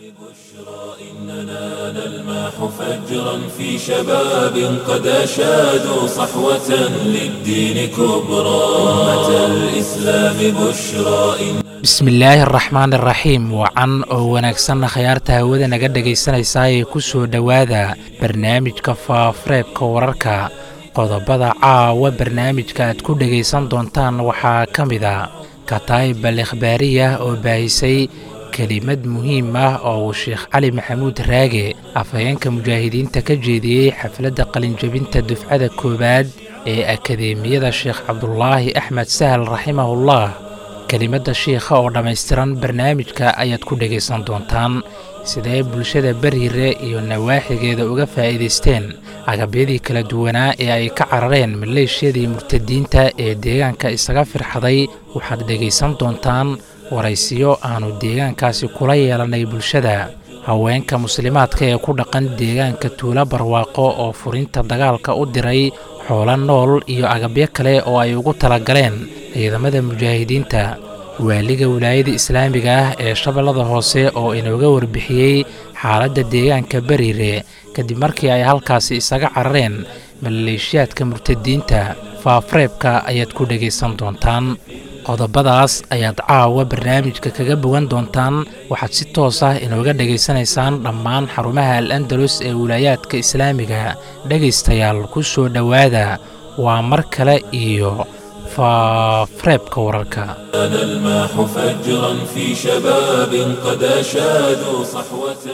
إننا نلمح فجرا في شباب قد أشادوا صحوة للدين كبرى أمة الإسلام بشرى إن bismillaahi araxmaan iraxiim wacan oo wanaagsanna khayaarta hawada naga dhegaysanaysaa ee ku soo dhowaada barnaamijka faafareebka wararka qodobada caawa barnaamijka aad ku dhegaysan doontaan waxaa ka mid a kataayib al ikhbaariya oo baahisay kelimad muhiim ah oo uu sheekh cali maxamuud raage afhayeenka mujaahidiinta ka jeediyey xafladda qalinjabinta dufcada koowaad ee akadeemiyada sheekh cabdulaahi axmed sahal raximahullah kelimadda shiikha oo dhammaystiran barnaamijka ayaad ku dhegaysan doontaan sidee bulshada beriire iyo nawaaxigeeda uga faa'iidaysteen agabyadii kala duwanaa ee ay ka carareen maleeshiyadii murtadiinta ee deegaanka isaga firxaday waxaad dhegaysan doontaan waraysiyo aannu deegaankaasi kula yeelannay bulshada haweenka muslimaadka ee ku dhaqan deegaanka tuulo barwaaqo oo furinta dagaalka u diray xoolo nool iyo agabyo kale oo ay ugu talagaleen ciidamada mujaahidiinta waaliga wilaayada islaamiga ah ee shabeellada hoose oo inooga warbixiyey xaaladda deegaanka beriire kadib markii ay halkaasi isaga carareen maleeshiyaadka murtadiinta faafareebka ayaad ku dhegaysan doontaan qodobadaas ayaad caawa barnaamijka kaga bogan doontaan waxaad si toos ah inooga dhegaysanaysaan dhammaan xarumaha al andalus ee wilaayaadka islaamiga dhegaystayaal ku soo dhowaada waa mar kale iyo faafareebka wararka نلمح فجرا في شباب قد أشادوا صحوة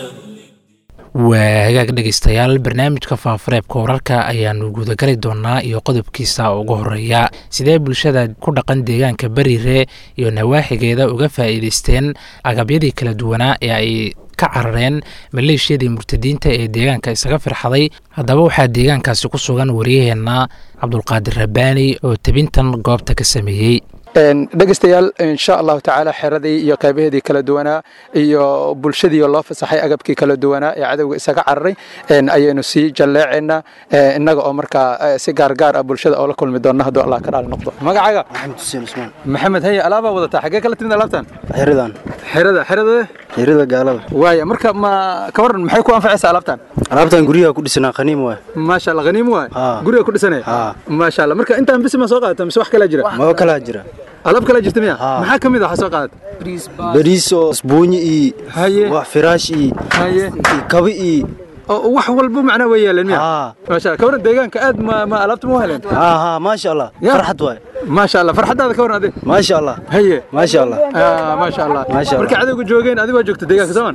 waa hagaag dhegaystayaal barnaamijka faafareebka wararka ayaanu gudagali doonaa iyo qodobkiisa ugu horeeya sidee bulshada ku dhaqan deegaanka beriire iyo nawaaxigeeda uga faa'iidaysteen agabyadii kala duwanaa ee ay ka carareen maleeshiyadii murtadiinta ee deegaanka isaga firxaday haddaba waxaa deegaankaasi ku sugan wariyaheenna cabdulqaadir rabbaani oo tebintan goobta ka sameeyey dhegeystayaal insha allahu tacaala xeradii iyo qaybaheedii kala duwanaa iyo bulshadii loo fasaxay agabkii kala duwanaa ee cadowga isaga cararay ayaynu sii jalleecaynaa innaga oo markaa si gaargaar ah bulshada oo la kulmi doonna hadduu allah ka dhaali noqdo magacaaga maxamed xuseen cusmaan maxamed haye alaabaa wadataa xaggee kala timid alaabtan xeradan xerada xerada xerada gaalada waaya marka ma ka waran maxay ku anfacaysaa alaabtan alaabtan guryaha ku dhisanaa khaniim waay maasha allah haniim waay Haa. guriga ku dhisanaya Haa. maasha allah marka intaan bisi ma soo qaadata mise wax kalaa jira maba kalaa jira alaab kalaa jirta miya Haa. maxaa ka mid ah waxaa soo qaadata bariis oo isbuunyi iyo Haye. wax firaash iyo haye iyo kabi iyo oo wax walba macnaa way yeeleen miya Haa. maasha allah ka waran deegaanka aad ma ma alaabta ma u heleen haa haa maasha allah Ya. farxad waay maasha allah farxadaada ka waran adig maasha allah haye maasha allah Ah, maasha allah Maasha Allah. marka cadowga joogeen adiga waa joogta deegaanka sooman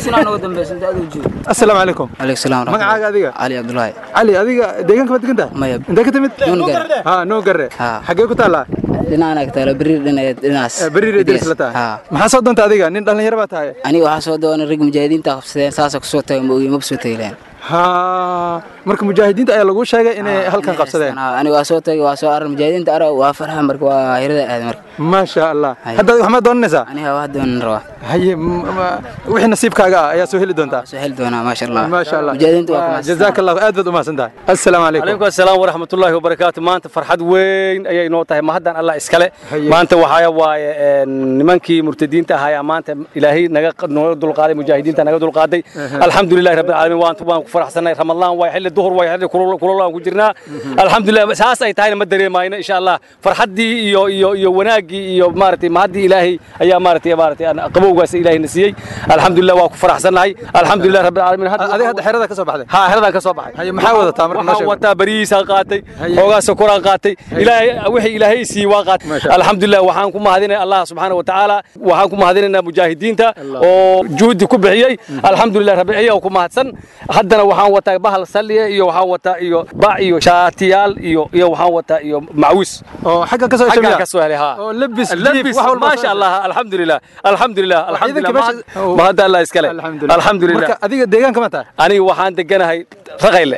assalaamu calaykum عليك السلام ورحمة magacaaga adiga علي عبد الله cali adiga deegaanka ma degan tahay maya intee ka timid Noo Garre. ha noo garre Haa. xaggee ku taallaa dhinacana ka taalo beriir dhinaceed dhinacaas beriire deris la tahay haa maxaa soo doonta adiga nin dhallinyaro baa tahay aniga waxaa soo doonay rag mujaahidiinta qabsadeen saasa kusoo tagay ma ogi maba soo tagi lahayn ha marka mujaahidiinta ayaa lagu sheegay inay halkan qabsadeen aniga waa soo tagay waa soo arar mujaahidiinta ara waa farxa marka waa hirada aaday marka maasha allah Haye. hadda adiga waxmaad doonanaysaa aniga wax doonan rabaa haye m- ma- wixii nasiibkaaga ah ayaa soo heli doontaa soo heli doonaa maasha allah maasha allah mujaahidiinta waa Waa, kumaas jazaaka allah aad baad umahadsan tahay assalaamu calaykum calaykum assalaam waraxmatullaahi wabarakaatu maanta farxad weyn ayay noo tahay mahaddan allah iskale Haye. maanta waxaa waaye een, nimankii murtadiinta ahaa maanta ilaahay naga nooga dulqaaday mujaahidiinta naga dulqaaday alxamdulilahi rabbil caalamiin waan waan ku faraxsanay ramadaan waay xilli duhur waay xilli kulul kulul aan ku jirnaa alxamdulilah saas ay tahayna ma dareemayno insha allah farxaddii iyo iyo iyo wanaaggii iyo maaragtay mahaddii ilaahay ayaa maaragtay maaragtay aan qabowgaas ilaahay na siiyey alxamdulilah waa ku faraxsannahay alxamdulilah rabbil caalamiin adiga hadda xerada ka soo baxday ها هذا ka soo baxay haye maxaa wadataa marka noo waxaan sheeg wataa bariisaan qaatay Haye. xoogaa sokoraan qaatay ilaahay wixii ilaahay siiyey waa qaatay Masha Allah. alxamdulilah waxaan ku mahadinay allah subxaana watacaala waxaan ku mahadinaynaa mujaahidiinta oo juhdi ku bixiyey alxamdulilah rabbi iyaga ku mahadsan haddana waxaan wataa bahal salliye iyo waxaan wataa iyo bac iyo shaatiyaal iyo iyo waxaan wataa iyo macwis oo xagga ka soo xaggaan heshay ka soo helay haa oo labis لبس jiif, wax walba ما soo شاء الله الحمد لله الحمد لله الحمد ciidanka لله meesha- ما هذا الله يسكله alxamdulilah الحمد لله marka adiga deegaanka ma tahay aniga waxaan deganahay raqayle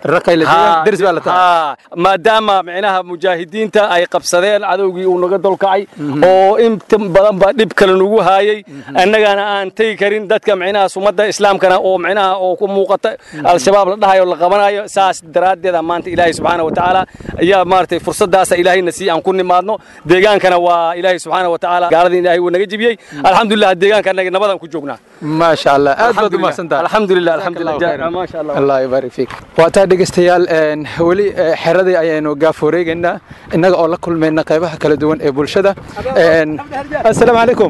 raqayle deegaan deris baa la tahay haa maadaama micnaha mujaahidiinta ay qabsadeen cadowgii uu naga dolkacay oo inta badan ba dhib kale nagu haayay annagana aan tegi karin dadka micnaha sumadda islaamkana oo micnaha oo ku muuqata al-shabaab la dhahayo la qabanayo saas daraaddeeda maanta ilaahay subxaana wa tacaala ayaa maaragtay fursadaasa ilaahayna sii aan ku nimaadno deegaankana waa ilaahay subxaana wa tacaala gaaladii ilaahay wuu naga jebiyey alxamdulilah deegaanka annaga nabadan ku joognaa maasha allah aad baad u mahadsantahay alxamdulilah Allahu alxamdulilah khayran. maasha allah allah yubaarik fiik waa taa dhegeystayaal een, weli eh, xeradii ayaynu gaaf wareegaynaa innaga oo la kulmayna qaybaha kala duwan ee bulshada Een, assalaamu calaykum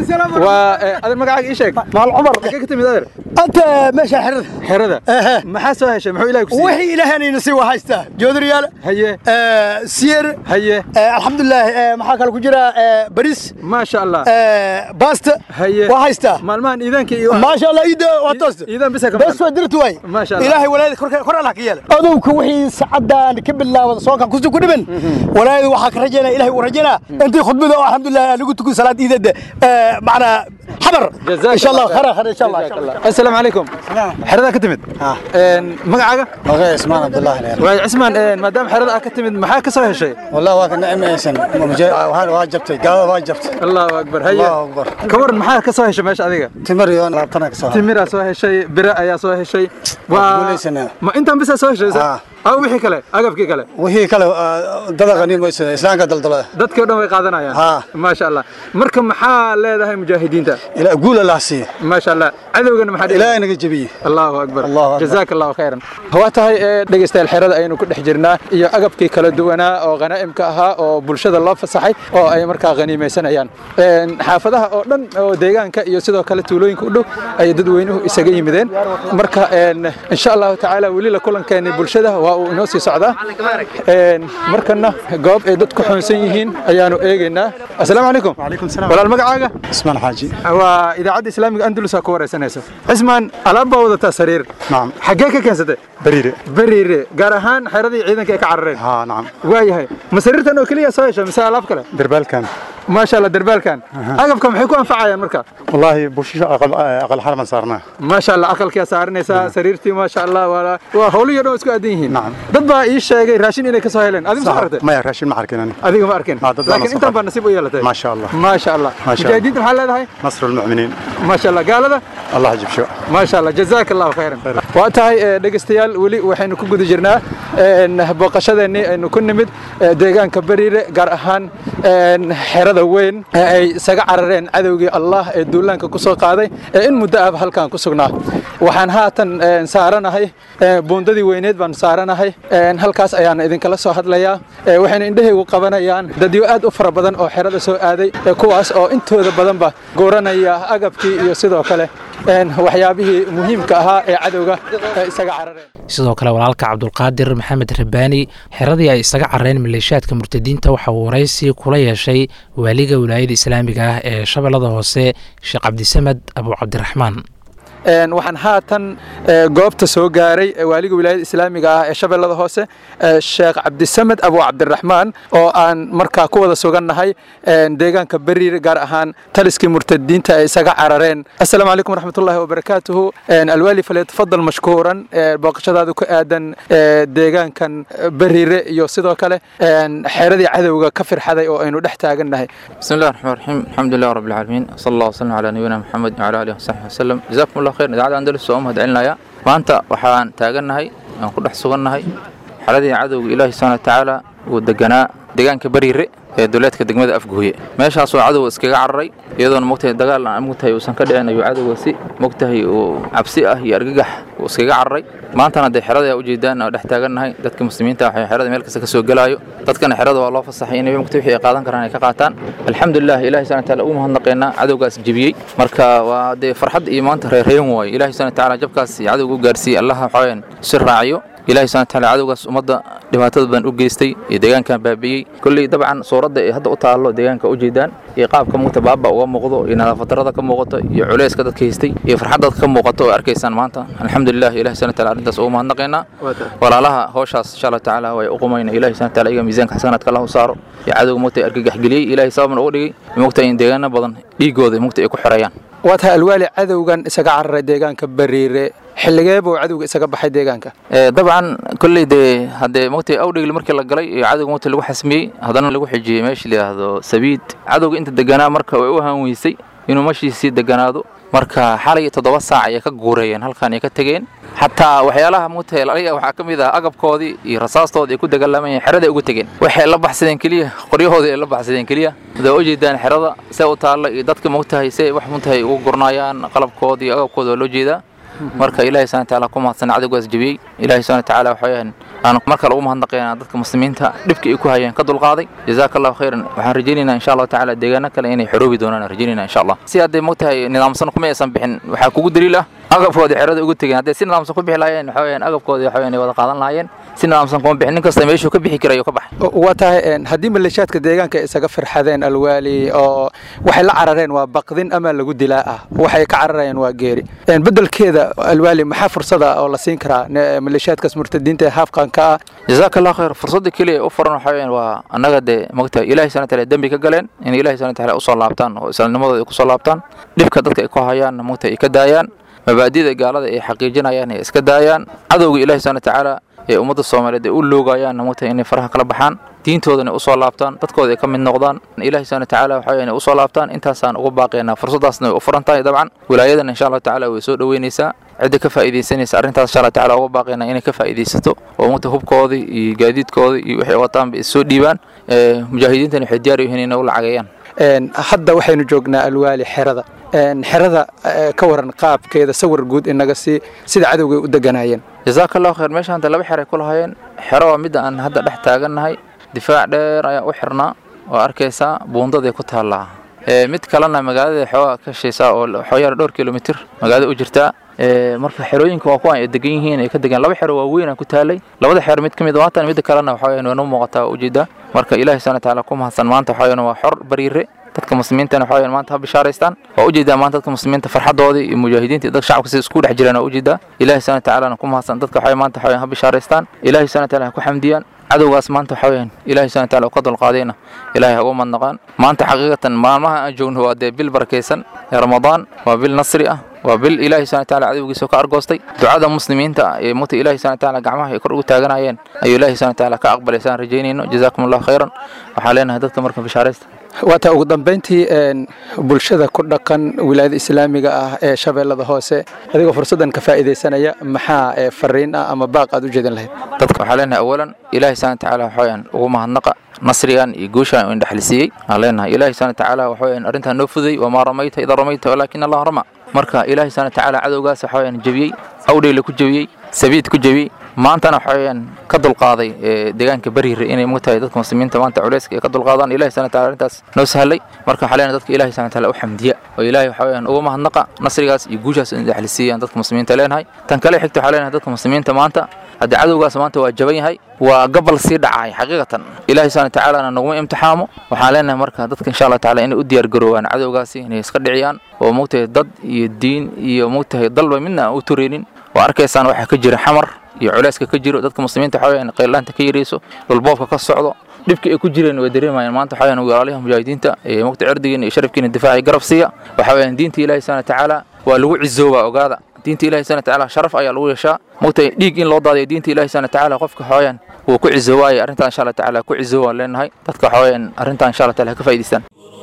waa eh, adeer magacaaga ii sheeg maal cumar xagee ka timid adeer أنت ماشي حرد xerada maxaa soo heshay muxuu ilaahay ku siiyey وحي إلهي نسي وهايستا جود ريال haye آه سير haye آه الحمد لله آه محاكا الكجرة آه بريس maasha allah آه باست haye وهايستا maalmahan iidaanka iyo ما شاء الله إيدا واتوست iidaan bisa ka بس ودرت واي ما شاء الله. إلهي ولايد كور كور الله كيال أدوك وحي سعدا نكب الله وصوكا كوزو كدبن ولايد وحاك رجينا إلهي ورجينا أنت خطبة الحمد لله أنا قلت تكون صلاة إيدا آه معنا حبر جزاك إن شاء الله الله خير. خير خير إن شاء الله إن شاء الله assalaamu calaykum xeradaa ka timid Een, magacaaga مغير اسمان عبد الله الهير waay cismaan een, maadaama xerada aad ka timid maxaa ka soo heshay والله واك نعم ايسن وهذا واجبتي قال واجبت allahu akbar haye الله اكبر ka waran maxaa ka soo heshay meesha adiga تمر يون رابطنا كسوها timiraa soo heshay bire ayaa soo heshay waa guulaysanaa. ma intaan bisaa soo heshay Ah. aw wixii kale agabkii kale وهي كلا دد غنيم ويسن اسلام قدل دل dadkii o dhan way qaadanayaan Ah. maasha allah marka maxaa leedahay mujaahidiinta الى قول الله سي maasha allah cadowgana maxaa dhihi الى انك جبيه allahu akbar Allahu akbar. jazaaka allahu khayran waa tahay ee, dhegeystayaal xerada ayaynu ku dhex jirnaa iyo agabkii kala duwanaa oo khanaa'imka ahaa oo bulshada loo fasaxay oo ay markaa khaniimaysanayaan Een, xaafadaha oo dhan oo deegaanka iyo sidoo kale tuulooyinka u dhow ayay dadweynuhu isaga yimideen marka een, insha allahu tacaala weli la kulankeeni bulshada waa uu inoo sii socdaa Een, markana goob ay dadku xoonsan yihiin ayaanu eegaynaa assalaamu calaykum وعليكم السلام walaal magacaaga اسمان حاجي waa idaacadda islaamiga andalus aa ku wareysanaysa cismaan alaab baa wadataa sariir نعم xaggee ka keensatay بريرة beriire gaar ahaan xeradii ciidanka ay ka carareen ها نعم waayahay ma sariirtan oo keliya soo hesha mise alaab kale دربال كان maasha allah derbaalkan agabka maxay ku anfacayaan marka والله بوشيش اقل اقل حرمه صارنا maasha allah aqalkaa saaranaysaa sariirtii maasha allah waa waa howliyo dhan oo isku aadan yihiin Nacam. dad baa ii sheegay raashin inay ka soo heleen adiga ma soo aragtay ما يراشين معركة adiga ma arkin Ah, dad baa laakiin la soo intaan qaaday. baa nasiib u yeelatay ما شاء الله maasha allah Ma sha Allah. mujaahidiinta maxaa leedahay نصر المؤمنين maasha allah gaalada الله يجيب شو maasha allah jazaaka allahu khayran waa tahay eh, dhegeystayaal weli waxaynu ku guda jirnaa een, booqashadeennii aynu ku nimid eh, deegaanka beriire gaar ahaan een, xerada weyn ee ay isaga carareen cadowgii allah ee duulaanka ku soo qaaday ee in muddo ahba halkan ku sugnaa waxaan haatan een, saaranahay eh, buundadii weyneed baan saaranahay een, halkaas ayaan idinkala soo hadlayaa Eh, waxayna indhahaygu qabanayaan dadyo aad u fara badan oo xerada soo aaday eh, kuwaas oo intooda badanba gooranaya agabkii iyo sidoo kale een, waxyaabihii muhiimka ahaa ee cadowga eh, isaga carareen sidoo kale walaalka cabdulqaadir maxamed rabaani xeradii ay isaga carareen maleeshiyaadka murtadiinta waxa uu waraysi kula yeeshay waaliga wilaayada islaamiga ah ee shabeellada hoose sheekh cabdisamed abu cabdiraxmaan Een, waxaan haatan eh, goobta soo gaaray eh, waaliga wilaayada islaamiga ah ee shabeellada hoose eh, sheekh cabdisamed abu cabdiraxmaan oo aan markaa ku wada sugannahay een, deegaanka beriir gaar ahaan taliskii murtadiinta ay isaga carareen assalaamu calaykum waraxmatullaahi wabarakaatuhu Een, alwaali falyatafadal mashkuuran eh, booqashadaadu ku aadan eh, deegaankan eh, beriire iyo sidoo kale een, xeeradii cadowga ka firxaday oo aynu dhex taagannahay بسم الله الرحمن الرحيم الحمد لله رب العالمين صلى الله وسلم على نبينا محمد وعلى اله وصحبه وسلم جزاكم الله خير idaacada andalus waa u mahadcelinaya maanta waxaan taagannahay aan ku dhex sugannahay xaladii cadowga ilaahi subxaana wa tacaala uu deganaa deegaanka bariire ee duleedka degmada afguhye meeshaasoo cadowga iskaga cararay iyadoona mogtahay dagaal aan mogtahay uusan ka dhicin ayuu cadowga si mogtahay uu cabsi ah iyo argagax uu iskaga cararay maantana dee xerada ayaa ujeedaan oo dhex taagannahay dadka muslimiinta waxay xerada meel kasta ka soo gelaayo dadkana xerada waa loo fasaxay inay mogtahay wixii ay qaadan karaan ay ka qaataan alxamdulilah ilahi subhana wa taala ugu mahadnaqaynaa cadowgaas jebiyey marka waa dee farxad iyo maanta reerreyn waaye ilahi subhana wa taala jabkaas iyo cadowga u gaarsiiyey allaha waxawayaan si raaciyo ilaahay subhana wa taala cadowgaas ummadda dhibaatada badan u geystay iyo deegaankan baabi'iyey kolley dabcan suuradda ay hadda u taallo deegaanka u jeedaan iyo qaabka mugta baaba uga muuqdo iyo nadaafad darrada ka muuqato iyo culeyska dadka haystay iyo farxad dadka ka muuqato oo arkaysaan maanta alxamdulilah ilahi subhana wa taala arrintaas ugu mahadnaqaynaa walaalaha howshaas insha allah tacaala way u qumayna ilahi subhana wa taala iyaga miisaanka xasanaadka allah u saaro iyo cadowga mugta argagax geliyey ilahay sababna uga dhigay mugta in deegaano badan dhiigooda mugta ay ku xirayaan waa tahay alwaali cadowgan isaga cararay deegaanka bariire xilligee buu cadowga isaga baxay deegaanka dabcan kolley dee haddee mogtay awdhigli markii la galay iyo cadowga mogta lagu xasmiyey haddana lagu xijiyey meeshii layidhaahdo sabiid cadowga inta deganaa marka way u hanweysay inuu meeshiisii deganaado marka xalay toddoba saac ayay ka guureeyeen halkan ay ka tegeen xataa waxyaalaha mogtahay laliga waxaa ka mid ah agabkoodii iyo rasaastoodii ay ku dagaalamayeen xeraday ugu tegeen waxay la baxsadeen keliya qoryahoodii ay la baxsadeen keliya hadaa u jeedaan xerada see u taalla iyo dadka mogtahay see wax mogtahay ugu gurnaayaan qalabkooda iyo agabkooda waa loo jeedaa marka ilaahay subhana watacaala ku mahadsan cadowgaas jebiyey ilaahay subhana watacaala waxaweyaan aan mar kale ugu mahadnaqaynaa dadka muslimiinta dhibka ay ku hayeen ka dulqaaday jazaaka allahu khayran waxaan rajaynaynaa insha allahu tacaala deegaano kale inay xoroobi doonaan aan rajaynayna insha allah si hadday mogtahay nidaamsan kuma aysan bixin waxaa kugu daliil ah agabkoodii xerada ugu tegeen hadday si nidaamsan ku bixi lahaayeen waxaweyaan agabkoodii waxaweyaan ay wada qaadan lahaayeen si nidaamsan kuma bixin nin kasta meeshuu ka bixi karayo ka baxay waa tahay haddii maleeshaadka deegaanka isaga firxadeen alwaali oo waxay la carareen waa baqdin ama lagu dilaa ah waxay ka cararayeen waa geeri bedelkeeda alwaali maxaa fursada oo la siin karaa maleeshaadkaas murtadiinta ee haafqanka ah jazaaka allah khayr fursadda keliya u furan waxaa weyaan waa annaga dee mogta ilaahay subhana wataala dembi ka galeen in ilaahay subhana wataala usoo laabtaan oo islaamnimadooda ay kusoo laabtaan dhibka dadka ay ku hayaan mogta ay ka daayaan mabaadida gaalada ay xaqiijinayaan ay iska daayaan cadowga ilaahay subhana watacaala ee ummadda soomaaliyeed ay u loogayaan mogta inay faraha kala baxaan diintoodana usoo laabtaan dadkooda ay ka mid noqdaan ilahi subhana watacaala waxa inay usoo laabtaan intaasaan ugu baaqaynaa fursaddaasna way u furan tahay dabcan wilaayadan insha allahu tacala way soo dhoweynaysaa cidda ka faa'iidaysanaysa arrintaas insha allah tacala ugu baaqaynaa inay ka faa'iidaysato oo mugta hubkoodii iyo gaadiidkoodii iyo waxay wataanba soo dhiibaan mujaahidiintana waxay diyaar u yihiin inay u lacageeyaan hadda waxaynu joognaa alwaali xerada xerada ka waran qaabkeeda sawir guud inaga si sida cadowgay u deganaayeen jazaaka allahu khayr meesha hanta laba xer ay ku lahaayeen xero waa midda aan hadda dhex taagannahay difaac dheer ayaa u xirnaa oo arkaysaa buundaday ku taallaa mid kalena magaalada xoogaa ka shaysaa oo xooyar dhowr kilomitir magaalada u jirtaa marka xerooyinka waa kuwan ay degan yihiin ay ka degan laba xero waaweyn aan ku taalay labada xero mid ka mid waatan midda kalena waxa weeyaan waa noo muuqataa waa ujeedaa marka ilaahay subhana watacaala ku mahadsan maanta waxa weeyaan waa xor bariire dadka muslimiintana waxa weeyaan maanta ha bishaaraystaan waa ujeedaa maanta dadka muslimiinta farxadoodii iyo mujaahidiinta iyo dadka shacabka sida isku dhex jiraan waa ujeedaa ilaahay subhana watacaala ku mahadsan dadka waxa maanta waxa weeyaan ha bishaaraystaan ilaahay subhana watacaala ha ku xamdiyaan cadowgaas maanta waxa weeyaan ilaahay subhana watacaala ka dulqaadayna ilaahay ha ugu madnaqaan maanta xaqiiqatan maalmaha aan joogno waa dee bil barakaysan ee ramadaan waa bil nasri ah waa bil ilaahay subhana watacaala cadowgiisa ka argoostay ducada muslimiinta ee mugta ilaahay subhana watacaala gacmaha ay kor ugu taaganayeen ayuu ilaahay subhana watacaala ka aqbalaysaan rajaynayno jazaakum allahu khayran waxaan leenahay dadka marka bishaaraysta waataa ugu dambayntii bulshada ku dhaqan wilaayada islaamiga ah ee shabeellada hoose adigoo fursaddan ka faa'iidaysanaya maxaa fariin ah ama baaq aad u jeedin lahayd dadka waxaa leenahay awalan ilaahay subhana watacaala waxaweyaan ugu mahadnaqa nasrigan iyo guushan in dhexlisiiyey aan leenahay ilaahay subhana watacaala waxaweyaan arrintan noo fuday wamaa ramayta ida ramayta walaakin allah rama marka ilaahay subhana watacaala cadowgaas waxaweyaan jebiyey awdheyle ku jebiyey sabiid ku jebiyey maantana waxa weeyaan ka dulqaaday deegaanka bariire inay mugtahay dadka muslimiinta maanta culayska ay ka dulqaadaan ilahi subhana wataala arrintaas noo sahlay marka waxaa leenahay dadka ilahi subhana wataala u xamdiya oo ilaahay waxa weeyaan ugu mahadnaqa nasrigaas iyo guushaas in dhexlisiiyaan dadka muslimiinta leenahay tan kale xigta waxaa leenahay dadka muslimiinta maanta haddii cadowgaas maanta waa jaban yahay waa gabal sii dhacay xaqiiqatan ilaahi subhana watacaalana naguma imtixaamo waxaan leenahay marka dadka insha allah tacaala inay u diyaar garoobaan cadowgaasi inay iska dhiciyaan oo mugtahay dad iyo diin iyo mugtahay dalba midna aan u tureynin oo arkaysaan waxaa ka jira xamar iyo culayska ka jiro dadka muslimiinta waxa weeyaan qaylaanta ka yarayso dhulboobka ka socdo dhibkii ay ku jireen way dareemayaan maanta waxa weeyaan walaalaha mujaahidiinta ee mugta cirdigiina iyo sharafkiina difaaca garab siiya waxa weeyaan diinta ilaahi subhana watacaala waa lagu cizoobaa ogaada diinta ilahi subhana watacaala sharaf ayaa lagu yeeshaa mugtay dhiig in loo daadiyo diinta ilahi subhana watacaala qofka waxa weeyaan wuu ku cizoobaayo arrintan insha allah tacaala ku cizoobaan leenahay dadka waxa weeyaan arrintan insha allah taala ha ka faa'idaystaan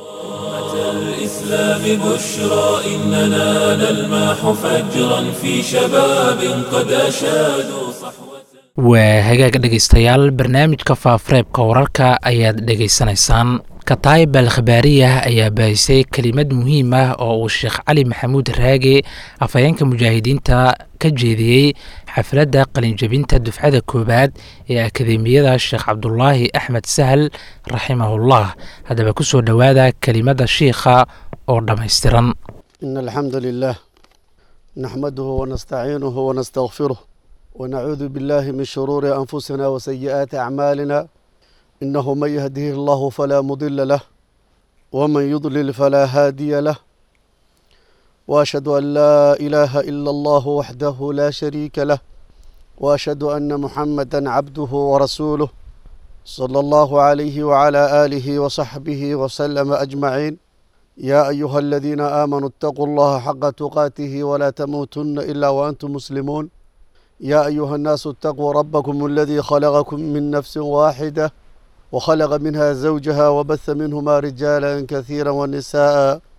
الإسلام بشرى إننا نلمح فجرا في شباب قد أشادوا صحوة waa hagaag dhegaystayaal barnaamijka faafureebka wararka ayaad dhegaysanaysaan kataayib al khabaariyah ayaa baahisay kelimad muhiim ah oo uu sheekh cali maxamuud raage afhayeenka mujaahidiinta ka jeediyey xafladda qalinjabinta dufcada koowaad ee akademiyada sheekh cabdulaahi axmed sahal raximahullah haddaba ku soo dhowaada kelimada shiikha oo dhammaystiran إن الحمد لله نحمده ونستعينه ونستغفره ونعوذ بالله من شرور أنفسنا وسيئات أعمالنا إنه من يهده الله فلا مضل له ومن يضلل فلا هادي له وأشهد أن لا إله إلا الله وحده لا شريك له وأشهد أن محمدا عبده ورسوله صلى الله عليه وعلى آله وصحبه وسلم أجمعين يا أيها الذين آمنوا اتقوا الله حق تقاته ولا تموتن إلا وأنتم مسلمون يا أيها الناس اتقوا ربكم الذي خلقكم من نفس واحدة وخلق منها زوجها وبث منهما رجالا كثيرا ونساء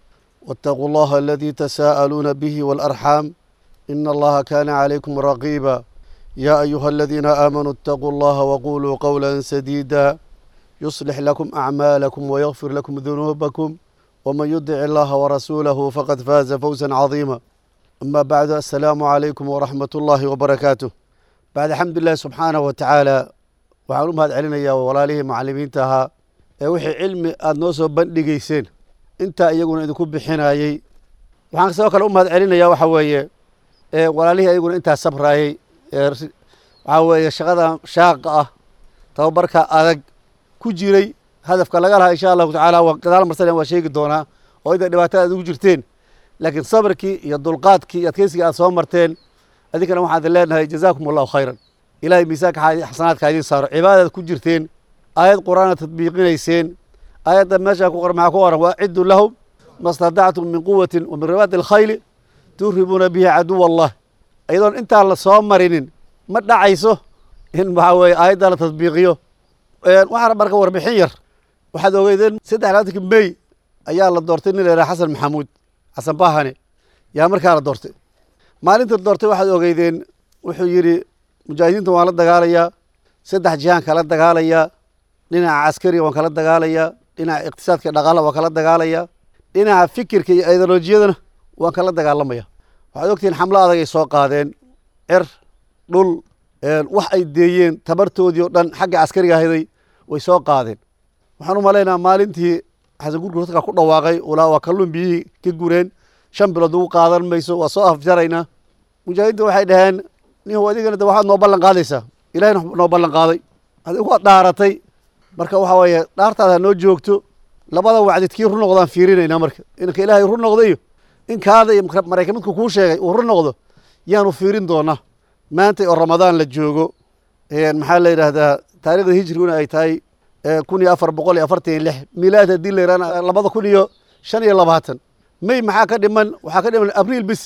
واتقوا الله الذي تساءلون به والأرحام إن الله كان عليكم رقيبا يا أيها الذين آمنوا اتقوا الله وقولوا قولا سديدا يصلح لكم أعمالكم ويغفر لكم ذنوبكم ومن يطع الله ورسوله فقد فاز فوزا عظيما أما بعد السلام عليكم ورحمة الله وبركاته بعد الحمد لله سبحانه وتعالى waxaan u mahad celinayaa walaalihii macallimiinta ahaa ee wixii cilmi aada noo soo bandhigayseen intaa iyaguna idinku bixinayey waxaan sidoo kale u mahad celinayaa waxa weeye ee walaalihii ayaguna intaa sabraayey ee waxaa weeye shaqada shaaqa ah tababarka adag ku jiray hadafka laga lahaa insha allahu tacaala waa gadaal marsan waa sheegi doonaa oo inta dhibaatada aad ugu jirteen laakiin sabrkii iyo dulqaadkii iyo adkeysigii aad soo marteen adinkana waxaan idin leenahay jazaakum allahu khayran ilahay miisaanka xasanaadka idin saaro cibaadaad ku jirteen aayad qur-aanaad tadbiiqinayseen aayadda meeshaa ku qoran maxaa ku qoran waa ciddu lahum ma stadactum min quwatin wa min ribaati alkhayli turibuuna bihi caduw allah iyadoon intaa la soo marinin ma dhacayso in waxaa weeye aayadda la tadbiiqiyo waxaana marka warbixin yar waxaad ogeydeen saddex labaatanki mey ayaa la doortay nin la yidhaha xasan maxamuud xasan bahane yaa markaa la doortay maalinta doortay waxaad ogeydeen wuxuu yidhi mujaahidiinta waan la dagaalayaa saddex jihaan kala dagaalayaa dhinaca caskariga waan kala dagaalayaa dhinaca iqtisaadka dhaqaala waan kala dagaalayaa dhinaca fikirka iyo ideolojiyadana waan kala dagaalamaya waxaad ogtihiin xamlo adag ay soo qaadeen cer dhul wax ay deeyeen tabartoodii oo dhan xagga caskariga ahaday way soo qaadeen waxaan u malaynaa maalintii xasan gurgur dadka ku dhawaaqay ulaa waa kalluun biyihii ka gureen shan bilood ugu qaadan mayso waa soo afjaraynaa mujaahidiinta waxay dhaheen nin adigana de waxaad noo ballan qaadaysaa ilahayna noo ballan qaaday adigu waad dhaaratay marka waxa weeye dhaartaada noo joogto labada wacdid kii run noqdaan fiirinaynaa marka inka ilaahay run noqdayo in kaada iyo maraykan midku kuu sheegay uu run noqdo yaanu fiirin doonaa maanta oo ramadaan la joogo maxaa la yidhaahdaa taarikhda hijriguna ay tahay kun iyo afar boqol iyo afartan iyo lix milaad haddii la yidhahna labada kun iyo shan iyo labaatan may maxaa ka dhiman waxaa ka dhiman abriil bis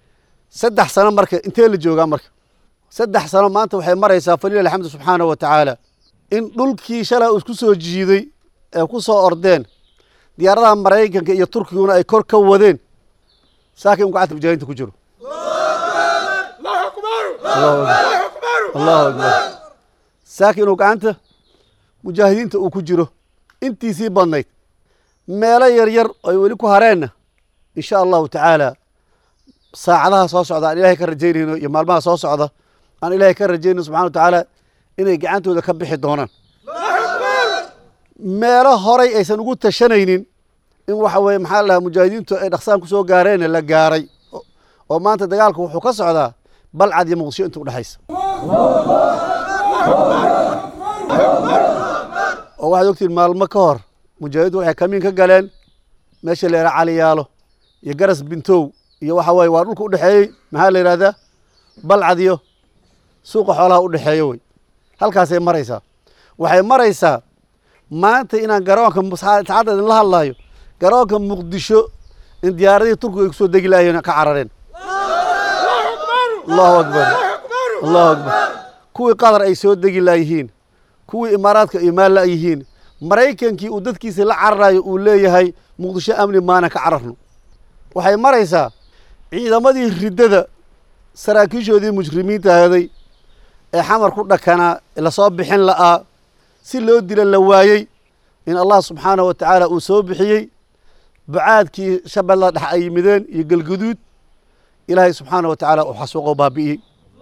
saddex sano marka intee la joogaa marka saddex sano maanta waxay maraysaa falilah alxamdu subxaanahu wa tacaala in dhulkii shalay isku soo jiiday ee ku soo ordeen diyaaradaha maraykanka iyo turkiguna ay kor ka wadeen saakin u gacanta mujaahidiinta ku jiro allahu akbar saakin uu gacanta mujaahidiinta uu ku jiro intiisii badnayd meelo yar yar ay weli ku hareenna insha allahu tacaala saacadaha soo socda aan ilahay ka rajaynayno iyo maalmaha soo socda aan ilaahay ka rajaynayno subxana wa tacaala inay gacantooda ka bixi doonaan meelo horay aysan ugu tashanaynin in waxa weye maxaa la dhahaa mujaahidiintu ay dhaqsaan kusoo gaareen la gaaray oo maanta dagaalku wuxuu ka socdaa balcad iyo muqdisho inta udhexaysa oo waxaad ogtihin maalmo ka hor mujaahidiintu waxay kamiin ka galeen meesha la yidhaha caliyaalo iyo garas bintow iyo waxa weye waa dhulka udhexeeyey maxaa la yidhahdaa balcad iyo suuqa xoolaha udhexeeyo wey halkaasay maraysaa waxay maraysaa maanta inaan garoonka saacadda idinla hadlaayo garoonka muqdisho in diyaaradihii turkiga ay kusoo degi laayeen ka carareen allahu akbar allahu akbar kuwii qatar ay soo degi laayihiin kuwii imaaraadka imaan laayihiin maraykankii uu dadkiisa la cararayo uu leeyahay muqdisho amni maana ka cararno waxay maraysaa ciidamadii riddada saraakiishoodii mujrimiinta ahaday ee xamar ku dhakanaa lasoo bixin la'aa si loo dila la waayey in allah subxaanahu wa tacaala uu soo bixiyey bacaadkii shabeellada dhex ay yimideen iyo gelguduud ilaahay subxaana wa tacaala uu xasuuqo baabi'iyey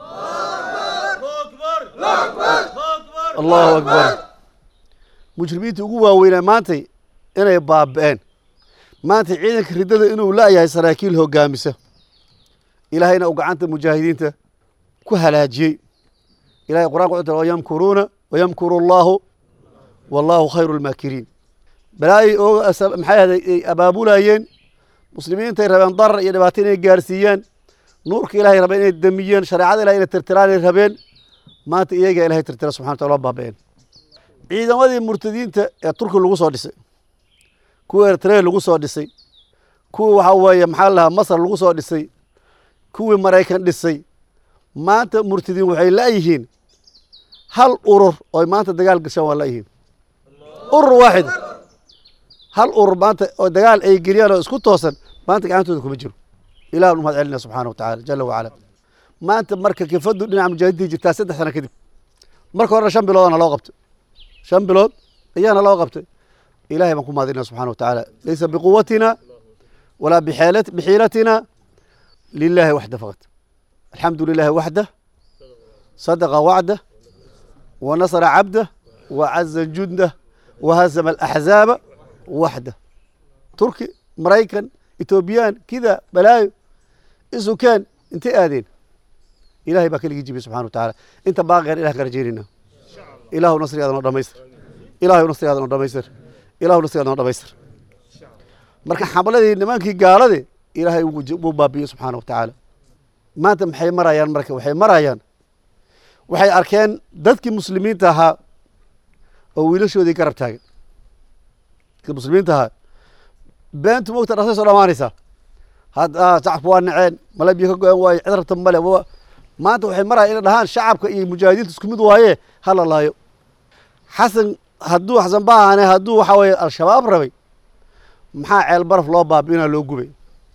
allahu akbar mujrimiintii ugu waaweynaa maantay inay baaba'een maanta ciidanka riddada inuu la'yahay saraakiil hoggaamisa ilaahayna uu gacanta mujaahidiinta ku halaajiyey ilahay qur'anka wuxuu tiri wayamkuruuna wayamkuru allaahu wallaahu khayru lmaakiriin balaayay oo maxay ahday ay abaabulayeen muslimiintay rabeen darar iyo dhibaato inay gaarsiiyaan nuurka ilahay rabeen inay damiyeen shareecada ilahay inay tirtiraan ay rabeen maanta iyagaa ilahay tirtira subxana wataala waa baaba'een ciidamadii murtadiinta ee turki lagu soo dhisay kuwa eritrea lagu soo dhisay kuwii waxaa weeye maxaa lahaa masar lagu soo dhisay kuwii maraykan dhisay maanta murtadiin waxay la'yihiin hal urur oy maanta dagaal gashaan waa la'yihiin urur waaxid hal urur maanta oo dagaal ay geliyaan oo isku toosan maanta gacantooda kuma jiro ilah nu mahad celinaya subxaana wa tacala jala wacala maanta marka kifadu dhinaca mujaahidiinta jirtaa saddex sano kadib marka horena shan biloodana loo qabtay shan bilood ayaana loo qabtay ilahay baan ku mahadinaya subxana wa tacaala laysa biquwatina walaa bixeelat- bixiilatina lilahi waxda faqat alxamdu lilahi waxdah sadaqa wacdah ونصر عبده وعز جنده وهزم الأحزاب وحده تركي مريكان إثيوبيان كذا بلايو إسو كان انت آذين إلهي باكل يجيب سبحانه وتعالى انت باغي غير إله كرجيرنا إله نصر هذا نور ميسر إله نصر هذا نور ميسر إله نصر هذا نور ميسر marka xamaladii nimankii gaaladii ilaahay wuu baabiyo subxaana wa tacaala maanta maxay marayaan marka waxay marayaan waxay arkeen dadkii muslimiinta ahaa oo wiilashoodii garab taagan dadkii muslimiinta ahaa beentu mogta dhasay soo dhamaanaysaa hadda shacabka waa naceen male biyo ka go-an waaye cid rabta male wa- maanta waxay marayaan inay dhahaan shacabka iyo mujaahidiinta isku mid waaye hala laayo xasan hadduu xasan baahane hadduu waxaa weeye al-shabaab rabay maxaa ceel baraf loo baabi'inaa loo gubay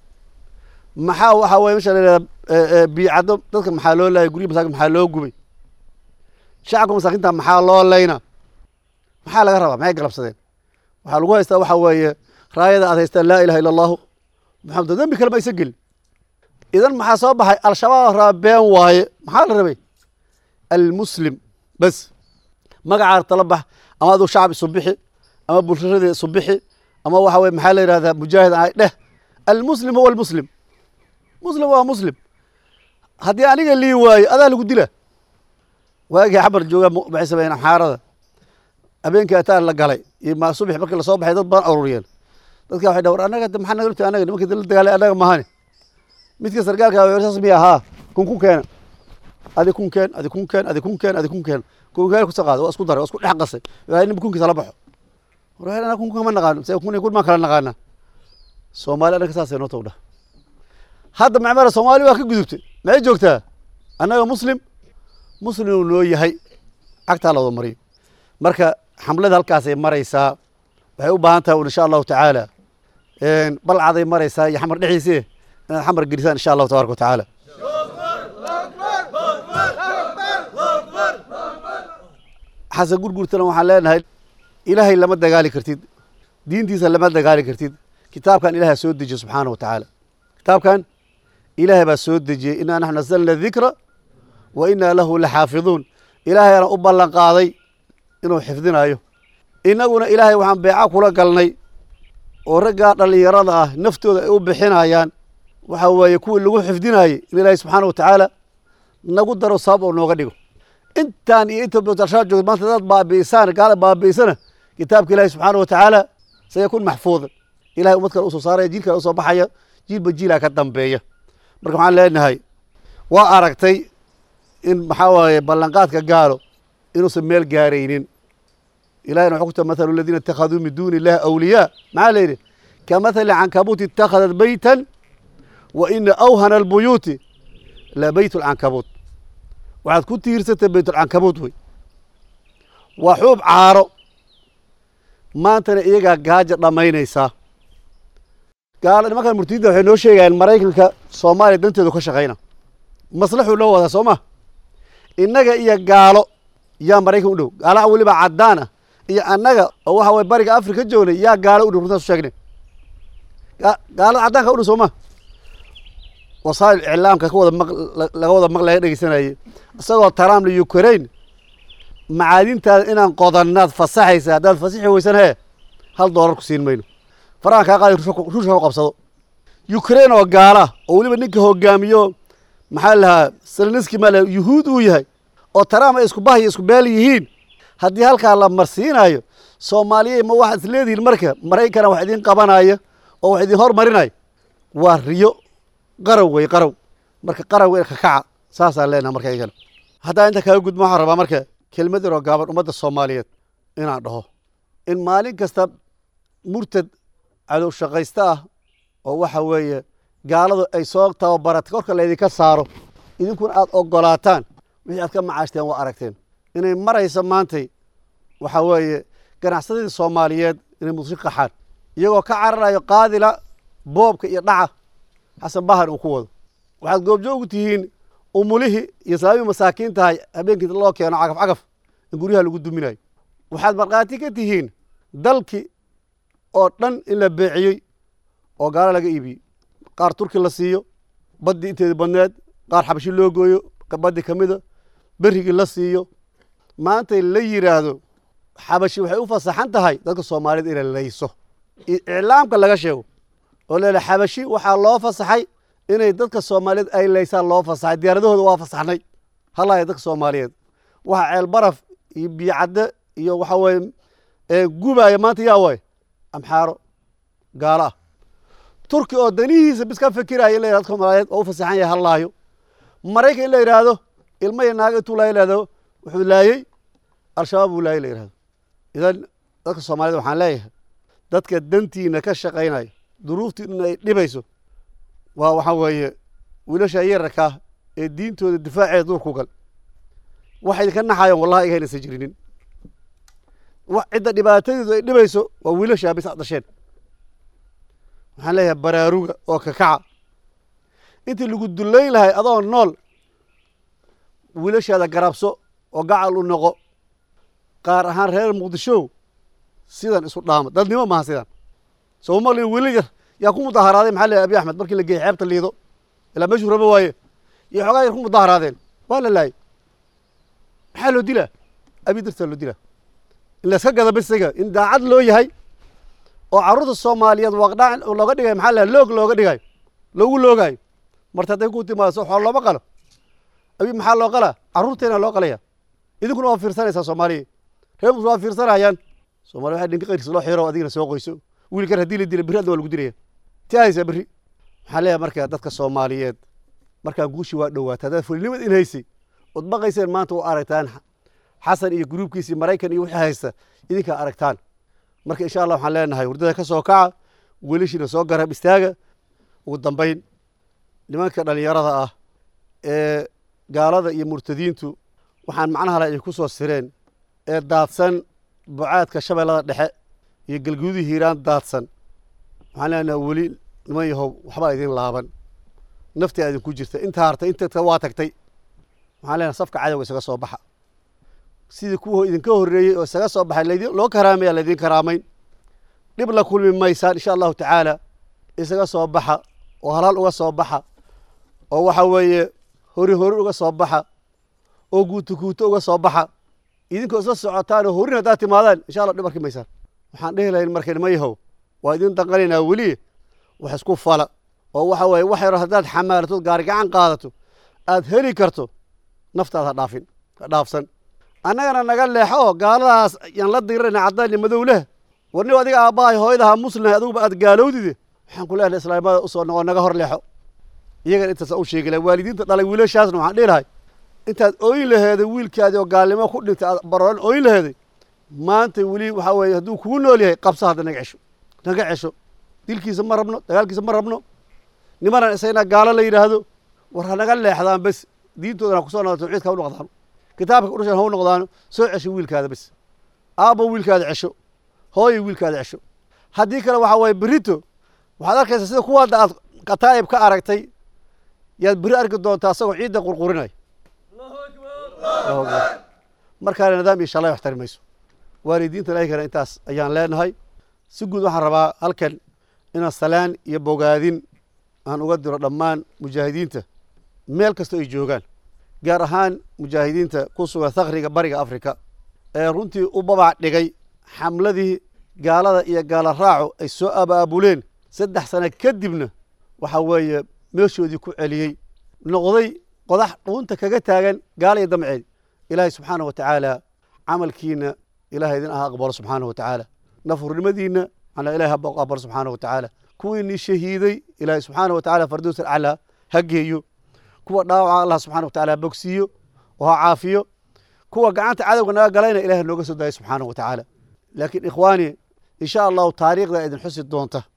maxaa waxaa weye mesha la yidhahda biicaddo dadka maxaa loo laayay gurya masaakin maxaa loo gubay shacabka masaakinta maxaa loo layna maxaa laga rabaa maxay galabsadeen waxaa lagu haystaa waxaa weeye raayada aad haystaan laa ilaha illa allahu maxamed dembi kale ma aysan gelin idan maxaa soo baxay al-shabaab raba been waaye maxaa la rabay almuslim bas magacaa tala bax ama aduu shacab isu bixi ama bulshadii isu bixi ama waxa weye maxaa la yidhahdaa mujaahid ahay dheh almuslim huwa almuslim muslim waa muslim haddii aniga lii waayo adaa lagu dila waagii xabar jooga mu- maxay sameeyeen amxaarada habeenkii ataan la galay iyo ma subax markii lasoo baxay dad badan ururiyeen dadka waxay dhawr anaga de maxaa naga lugtay anaga nimankii la dagaalay anaga mahane midka sargaalka waa saas miya ahaa kun kun keena adi kun keen adi kun keen adi kun keen adi kun keen kun keen kusoo qaada waa isku daray waa isku dhex qasay waa nin kunkiisa la baxo war anaga kun kun kama naqaano se kun kun maan kala naqaana soomaali anaga saasay noo tawdha hadda macmara soomaali waa ka gudubtay maxay joogtaa annaga muslim muslim uu noo yahay cagtaa la wada mariyo marka xamlada halkaasay maraysaa waxay u baahan tahay un insha allahu tacaala balcaday maraysaa iyo xamar dhexdiisii inaad xamar gelisaan insha allahu tabaraka wa tacaala xasan gurgurtana waxaan leenahay ilaahay lama dagaali kartid diintiisa lama dagaali kartid kitaabkan ilahay soo dejiye subxaana wa tacaala kitaabkan ilaahay baa soo dejiyey inaa naxnu nasalna dikra wa inaa lahu laxaafiduun ilaahayana u ballan qaaday inuu xifdinayo innaguna ilaahay waxaan beeca kula galnay oo raggaa dhallinyarada ah naftooda ay u bixinayaan waxa weeye kuwii lagu xifdinayey in ilaahay subxaana wa tacaala nagu daro sabab oo nooga dhigo intaan iyo inta bootalshaa joogta maanta dad baabi'isaan gaala baabi'isana kitaabka ilaahay subxaana wa tacaala sayakun maxfuudan ilahay ummad kale usoo saaraya jiil kale usoo baxaya jiilba jiilaa ka dambeeya marka waxaan leenahay waa aragtay in maxaa waaye ballanqaadka gaalo inuusan meel gaaraynin ilahina wuxuu ku tahay mathalu aladiina ittakhaduu min duuni illahi awliyaa maxaa la yidhi kamathali cankabuuti ittakhadat beytan wa ina awhana albuyuuti la beyt lcankabuut waxaad ku tiirsatay beytulcankabuut wey waa xuub caaro maantana iyagaa gaaja dhammaynaysaa gaalo nimankan murtidinta waxay noo sheegayaan maraykanka soomaaliya danteedu ka shaqayna maslaxuu loo wadaa soo ma innaga iyo gaalo yaa maraykan u dhow gaalaha weliba caddaan ah iyo annaga oo waxa weye bariga afrika joognay yaa gaalo u dhow runtaas u sheegnay Ga- gaalada caddaanka u dhow soo ma wasaa'il iclaamka ka wada maq laga wada maq laga dhegeysanayay isagoo trump la ukraine macaadintaada inaan qodannaad fasaxaysa haddaad fasixi weysan hee hal doolar ku siin mayno farahan kaa qaadi ruushka ruushka ku qabsado ukraine oo gaala oo weliba ninka hogaamiyo maxaa lahaa seleniski maa lahaa yuhuud uu yahay oo trump ay isku bah iyo isku beel yihiin haddii halkaa la marsiinayo soomaaliyey ma waxaad is leedihiin marka maraykana wax idin qabanaya oo wax idin hormarinaya waa riyo qarow wey qarow marka qarow ka kaca saasaan leenaha marka iyagana haddaa inta kaga gudma waxaan rabaa marka kelmad yaroo gaaban ummadda soomaaliyeed inaan dhaho in maalin kasta murtad cadow shaqaysta ah oo waxa weeye gaaladu ay soo tababaratay korka laydinka saaro idinkuna aad ogolaataan wixii aad ka macaashteen waa aragteen inay maraysa maantay waxa weeye ganacsadadii soomaaliyeed inay muqdisho qaxaan iyagoo ka cararayo qaadila boobka iyo dhaca xasan bahar uu ku wado waxaad goobjoogu tihiin umulihii iyo islaamii masaakiin tahay habeenkii loo keeno cagaf cagaf in guryaha lagu duminayo waxaad markhaati ka tihiin dalkii oo dhan in la beeciyey oo gaalo laga iibiyey qaar turki la siiyo baddii inteedii badneed qaar xabashi loo gooyo baddi ka mida berrigii la siiyo maantay la yidhaahdo xabashi waxay u fasaxan tahay dadka soomaaliyed inay layso iclaamka laga sheego oo leela xabashi waxaa loo fasaxay inay dadka soomaaliyeed ay laysaan loo fasaxay diyaaradahooda waa fasaxnay halaya dadka soomaaliyeed waxa ceel baraf iyo biyocadde iyo waxa weye gubaya maanta yaa waay amxaaro gaalo ah turki oo danihiisa bis ka fikiraya in la yidhahdo dadka soomaaliyeed oo u fasaxan yahay hallaayo maraykan in la yidhaahdo ilmo iyo naaga intuu laaya lahdo wuxuu laayey al-shabaab uu laayay la yidhahdo idan dadka soomaaliyed waxaan leeyahay dadka dantiina ka shaqaynaya duruuftiina ay dhibayso waa waxaa weeye wiilasha yararkaa ee diintooda difaaceeda duurku gal waxa idinka naxayan wallahi iga haynaysan jirinin cidda dhibaatadeedu ay dhibayso waa wiilashaa bis ad dhasheen waxaan leeyahay baraaruga oo kakaca intii lagu dullayn lahay adoo nool wiilashaada garabso oo gacal u noqo qaar ahaan reer muqdishow sidan isu dhaama dadnimo maaha sidan soo maqlin wiili yar yaa ku mudaharaaday maxaa leeyahay abi axmed markii la geeyey xeebta liido ilaa meeshuu rabo waaye iyo xoogaa yar ku mudaharaadeen waa la laayay maxaa loo dilaa abi dartaa loo dilaa in la iska gada bisiga in daacad loo yahay oo carruurta soomaaliyeed waqdhac looga dhigayo maxaa leeyahay loog looga dhigayo loogu loogaayo marta hadday ku timaado soo xool looma qalo abi maxaa loo qalaa carruurteena loo qalaya idinkuna waa fiirsanaysaa soomaaliya reer muslim waa fiirsanayaan soomaaliya waxaa dhinka qayrkiisa loo xiro adigana soo qoyso wiilkan haddii la dila berri adna waa lagu dilaya ti haysaa berri maxaa leeyahay marka dadka soomaaliyeed markaa guushi waa dhowaata haddaad fulinimad in haysay ood baqayseen maanta u aragtaan xasan iyo gruubkiisii maraykan iyo wixii haysta idinkaa aragtaan marka insha allah waxaan leenahay hurdada ka soo kaca welishiina soo garab istaaga ugu dambayn nimanka dhallinyarada ah ee gaalada iyo murtadiintu waxaan macnaha le ay ku soo sireen ee daadsan bucaadka shabeellada dhexe iyo galguudii hiiraan daadsan waxaan leenahay weli niman yahow waxbaa idin laaban naftaa idinku jirta intaa hartay inta waa tagtay waxaan leenahay safka cadowga isaga soo baxa sidii kuwa idinka horreeyey oo isaga soo baxay laydin loo karaamaya laydin karaamayn dhib la kulmi maysaan insha allahu tacaala isaga soo baxa oo halaal uga soo baxa oo waxa weeye hori hori uga soo baxa oo guuto guuto uga soo baxa idinkoo isla socotaan oo horin haddaad timaadaan insha allah dhib arki maysaan waxaan dhehi lahayn marka nima yahow waa idin danqanaynaa weli wax isku fala oo waxa weeye wax yaro haddaad xamaalato gaari gacan qaadato aad heli karto naftaad ha dhaafin ha dhaafsan annagana naga leexo oo gaaladaas yaan la dirirayna caddaan iyo madow leh warniba adiga aabbahay hooyadaha muslimhay adiguba aad gaalowdide waxaan ku leehay islaamada usoo noqo naga hor leexo iyagana intaasa u sheegi lahay waalidiinta dhalay wiilashaasna waxaan dhihi lahay intaad ooyin laheeday wiilkaadii oo gaalnimo ku dhintay aad barooran ooyin laheeday maanta weli waxaa weeye hadduu kugu nool yahay qabsa hadda naga cesho naga cesho dilkiisa ma rabno dagaalkiisa ma rabno nimanan isagna gaalo la yidhaahdo war ha naga leexdaan bes diintoodana ha kusoo noqdo tawxiidka ha u noqdaano kitaabka udhashan ha u noqdaano soo cesho wiilkaada bes aabbo wiilkaada cesho hooyo wiilkaada cesho haddii kale waxaa weeye berito waxaad arkaysaa sida kuwaada aad kataa'ib ka aragtay yaad beri arki doontaa asagoo ciidda qurqurinaya markaana nidaam iyo shalay wax tari mayso waalidiinta ilaahigana intaas ayaan leenahay si guud waxaan rabaa halkan inaan salaan iyo bogaadin aan uga diro dhammaan mujaahidiinta meel kastoo ay joogaan gaar ahaan mujaahidiinta ku sugan thakriga bariga afrika ee runtii u babac dhigay xamladii gaalada iyo gaala raaco ay soo abaabuleen saddex sano kadibna waxaa weeye meeshoodii ku celiyey noqday qodax dhuunta kaga taagan gaala iyo damceed ilaahay subxaana wa tacaala camalkiina ilahay idin aha aqbalo subxaana wa tacaala nafurnimadiina ana ilahay ha aqbalo subxaana wa tacaala kuwiinii shahiiday ilaahay subxaana wa tacaala fardows alcalaa ha geeyo kuwa dhaawaca allah subxana wa tacaala ha bogsiiyo oo ha caafiyo kuwa gacanta cadowga naga galayna ilahay nooga soo daayo subxaana wa tacaala laakiin ikhwaani insha allahu taariikhda idin xusi doonta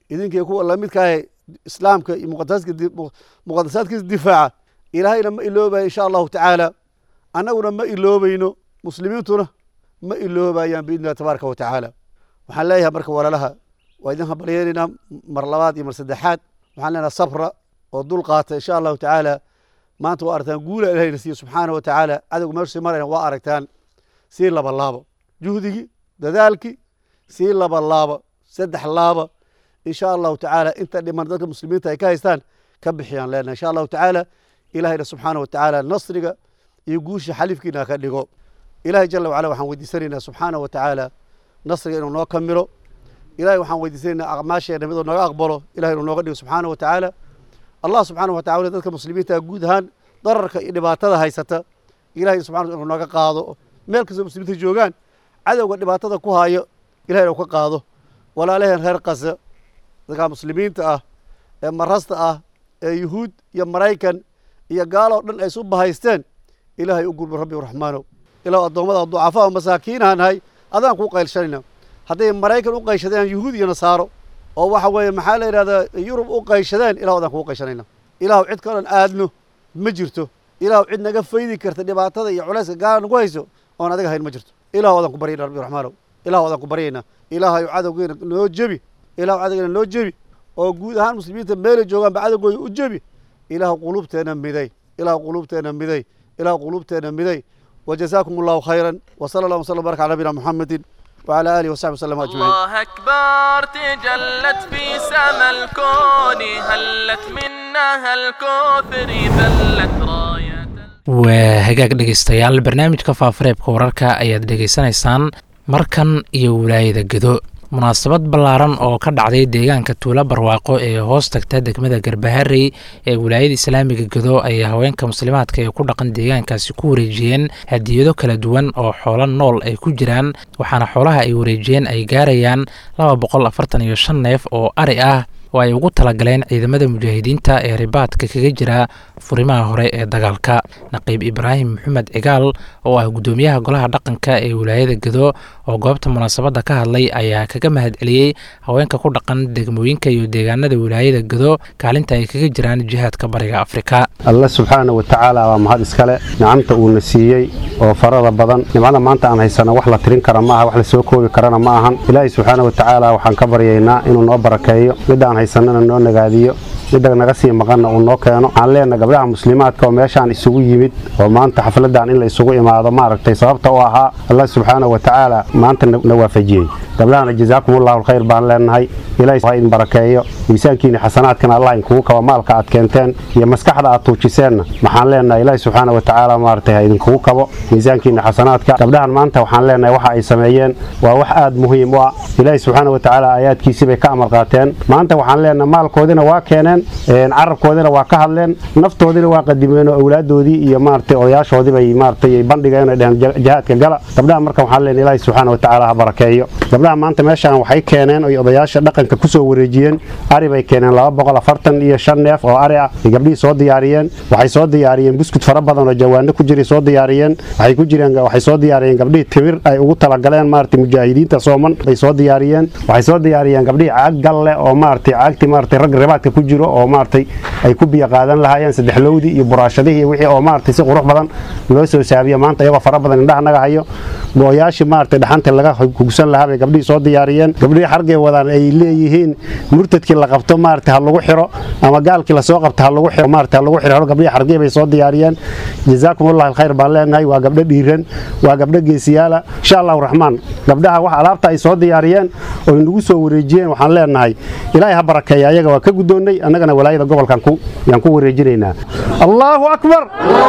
idinkii kuwa lamidkaahe islaamka iyo muqadasaadkiisa difaaca ilaahayna ma iloobayo insha allahu tacaala annaguna ma iloobayno muslimiintuna ma iloobayaan biidni illahi tabaaraka wa tacaala waxaan leeyahay marka walaalaha waa idin habalyeelaynaa mar labaad iyo mar saddexaad waxaan leenaha sabra oo dul qaata insha allahu tacaala maanta waa aragtaan guula ilahayna siiye subxaana wa tacaala cadowga meeshu marayna waa aragtaan sii laba laaba juhdigii dadaalkii sii laba laaba saddex laaba insha allahu tacaala inta dhiman dadka muslimiinta ay ka haystaan ka bixiyaan leenahay insha allahu tacaala ilahayna subxaana wa tacaala nasriga iyo guusha xalifkiina ka dhigo ilahay jala wacala waxaan weydiisanaynaa subxaana wa tacaala nasriga inuu noo kamilo ilahay waxaan weydiisanaynaa acmaasheena miduu naga aqbalo ilahay inuu nooga dhigo subxaana wa tacaala allah subxaana wa tacala dadka muslimiinta guud ahaan dararka iyo dhibaatada haysata ilahay subxana inuu naga qaado meel kastoo muslimiinta joogaan cadowga dhibaatada ku haayo ilahay inuu ka qaado walaalaheen reer kasa dadka muslimiinta ah ee marasta ah ee yuhuud iyo maraykan iyo gaaloo dhan ay isu bahaysteen ilaahay u gurbo rabbi raxmaanow ilaah addoommada ducafaa masaakiinaha nahay adaan kuu qaylshanayna hadday maraykan u qayshadeen yuhuud iyo nasaaro oo waxa weeye maxaa la yidhahdaa yurub u qayshadeen ilah adaan kugu qayshanayna ilaahu cid kaloo dhan aadno ma jirto ilaahu cid naga faydi karta dhibaatada iyo culayska gaala nagu hayso oon adiga hayn ma jirto ilahu adaan ku baryayna rabbi raxmaanow ilahu adaan ku baryayna ilaahayu cadowgeena noo jebi ilahu cadowgeena noo jebi oo guud ahaan muslimiinta meelay joogaanba cadowgooda u jebi ilaahu quluubteena miday ilaahu quluubteena miday ilaahu quluubteena miday وجزاكم الله خيرا وصلى الله وسلم وبارك على نبينا محمد وعلى اله وصحبه وسلم اجمعين الله اكبر تجلت في سما الكون هلت منها الكوثر ذلت رايه waa hagaag dhegaystayaal barnaamijka faafareebka wararka ayaad dhegaysanaysaan markan iyo wilaayada gedo munaasabad ballaaran oo ka dhacday deegaanka tuulo barwaaqo ee hoos tagta degmada garbaharey ee wilaayada islaamiga gedo ayay haweenka muslimaadka ee ku dhaqan deegaankaasi ku wareejiyeen hadiyado kala duwan oo xoolo nool ay ku jiraan waxaana xoolaha ay wareejiyeen ay gaarayaan laba boqol afartan iyo shan neef oo ari ah oo ay ugu talagaleen ciidamada mujaahidiinta ee ribaadka kaga jira furimaha hore ee dagaalka naqiib ibraahim maxamed cigaal oo ah guddoomiyaha golaha dhaqanka ee wilaayada gedo oo goobta munaasabadda ka hadlay ayaa kaga mahadceliyey haweenka ku dhaqan degmooyinka iyo deegaanada wilaayada gedo kaalinta ay kaga jiraan jihaadka bariga afrika alle subxaana wa tacaala waa mahad iskale nicamta uuna siiyey oo farada badan nimcada maanta aan haysano wax la tirin kara maaha wax la soo koobi karana ma ahan ilaahay subxaana wa tacaala waxaan ka baryaynaa inuu noo barakeeyo midda aan haysanana noo nagaadiyo midda naga sii maqanna uu noo keeno waxaan leenahay gabdhaha muslimaadka oo meeshaan isugu yimid oo maanta xafladan in la isugu imaado maaragtay sababta u ahaa allah subxaana wa tacaala maanta na waafajiyey gabdhahana jazaakumullahu alkhayr baan leenahay ilaahay ha idin barakeeyo miisaankiina xasanaadkana allah inkugu kaba maalka aad keenteen iyo maskaxda aad tuujiseenna waxaan leenahay ilaahay subxaana wa tacaala maaragtay ha idinkugu kabo miisaankiina xasanaadka gabdhahan maanta waxaan leenahay waxa ay sameeyeen waa wax aad muhiim u ah ilaahay subxaana wa tacaala aayaadkiisii bay ka amar qaateen maanta waxaan leenahay maalkoodina waa keeneen carabkoodina waa ka hadleen naftoodina waa qadimeen oo awlaadoodii iyo maaragtay odayaashoodii bay maaragtay bandhigeen oo dheheen jihaadka gala gabdhaha marka waxaan leenahay ilaahay subxaana wa tacaala ha barakeeyo gabdhaha maanta meeshaan waxay keeneen oy odayaasha dhaqanka kusoo wareejiyeen ari bay keeneen laba boqol afartan iyo shan neef oo ari ah ay gabdhihii soo diyaariyeen waxay soo diyaariyeen buskud fara badan oo jawaano ku jiray soo diyaariyeen waxay ku jireen waxay soo diyaariyeen gabdhihii timir ay ugu talagaleen maaragtay mujaahidiinta sooman bay soo diyaariyeen waxay soo diyaariyeen gabdhihii caag galle oo maaragtay caagti maaragtay rag ribaadka ku jiro oo maaragtay ay ku biyo qaadan lahaayeen saddexlowdii iyo buraashadihii wixii oo maaragtay si qurux badan loo soo saabiyo maanta iyagoo fara badan indhaha naga hayo gooyaashii maaragtay dhaxanta laga hugsan lahaa bay gabdhihii soo diyaariyeen gabdhihii xargay wadaan ay leeyihiin murtadkii la qabto maaragtay ha lagu xiro ama gaalkii lasoo qabto ha lagu xiro maaragtay ha lagu xiro gabdhihii xargay bay soo diyaariyeen jazaakumullahu alkhayr baan leenahay waa gabdho dhiiran waa gabdho geesiyaala insha allahu raxmaan gabdhaha wax alaabta ay soo diyaariyeen oo nagu soo wareejiyeen waxaan leenahay ilaahay ha barakeeya ayaga waa ka guddoonnay annagana walaayada gobolkan ku yaan ku wareejinaynaa allahu akbar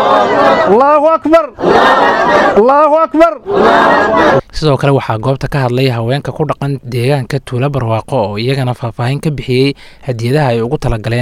allahu akbar allahu akbar sidoo kale waxaa goobta ka hadlay haweenka ku dhaqan deegaanka tuulo barwaaqo oo iyagana faahfaahin ka bixiyey hadiyadaha ay ugu talagaleen